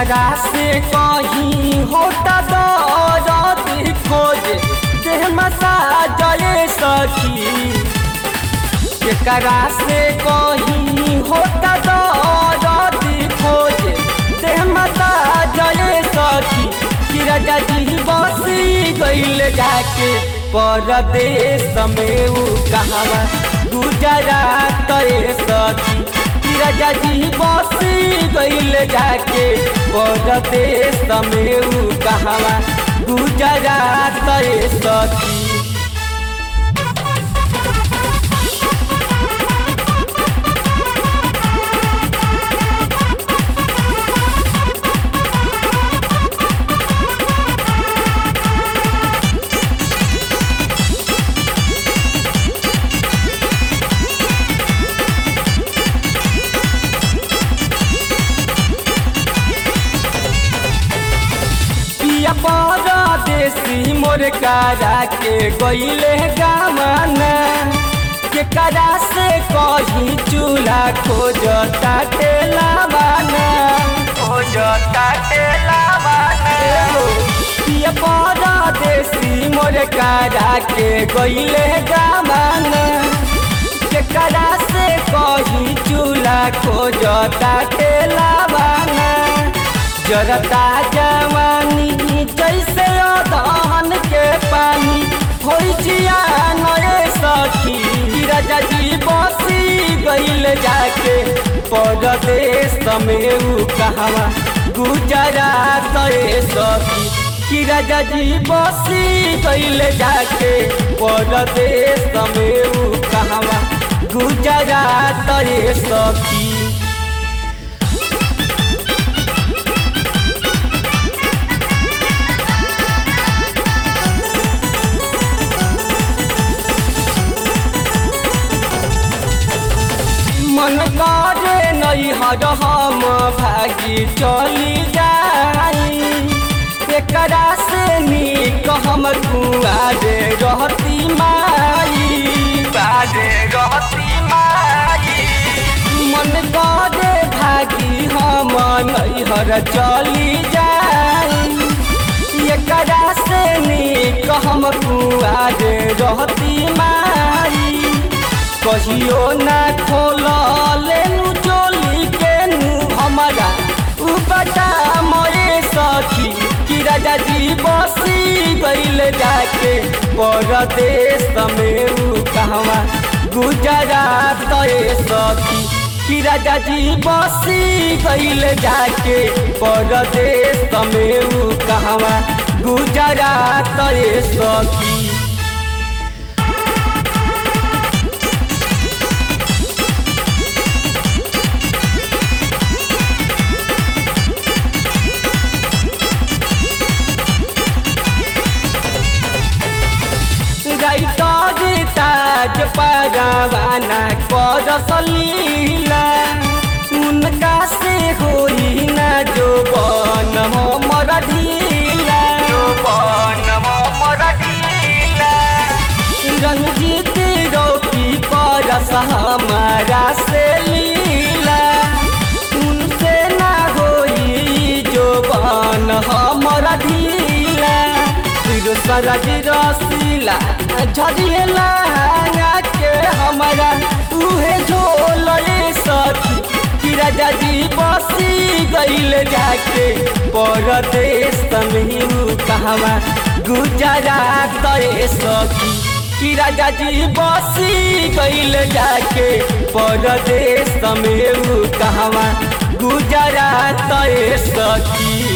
केकरा से कहीं होता दर्द खोज देह मसाजए सखी केकरा से कहीं होता दर्द खोज देह मसाजए सखी कि राजा जी बसी गईल जाके परदेश में उ कहवा गुजरात सखी कि राजा जी बसी गईल जाके परदेश में उ कहवा गुजरात सखी पिया परदेसी मोर कारा के गईले गामना केकरा से कहीं चूल्हा खोजता टेला बाना खोजता टेला बाना पिया परदेसी मोर कारा के गईले गामना केकरा से कहीं चूल्हा खोजता टेला बाना जरता जवानी जैसे दहन के पानी हो जिया नए सखी राजा जी बसी गईल जाके परदेश में उ कहवा गुजरात सखी कि राजा जी बसी गईल जाके परदेश में उ कहवा गुजरात सखी मन करे नहीं हर हम भागी चली जाई एकरा से नीक हम कुआरे रहती माई बारे रहती माई मन करे भागी हम नैहर चली जाई एकरा से नीक हम कुआरे रहती माई कहियो ना खोल लेनु चोली के नु हमारा उ बता मोरे सखी कि राजा जी बसी गईल जाके परदेश में उ कहवा गुजरात सखी कि राजा जी बसी गईल जाके परदेश में उ कहवा गुजरात सखी गाइटर ताज परवाना कर सलीला उनका से होई ना जो बन हमर ढीला जो बन हमर ढीला रंजीत रोकी परस हमारा से लीला उनसे ना होई जो बन हमर ढीला फिर सरज रसीला झरिएला के हमारा उहे झोल सखी कि राजा जी बसी गईल जाके परदेश में कहवा गुजरात सखी कि राजा जी बसी गईल जाके परदेश में कहवा गुजरात सखी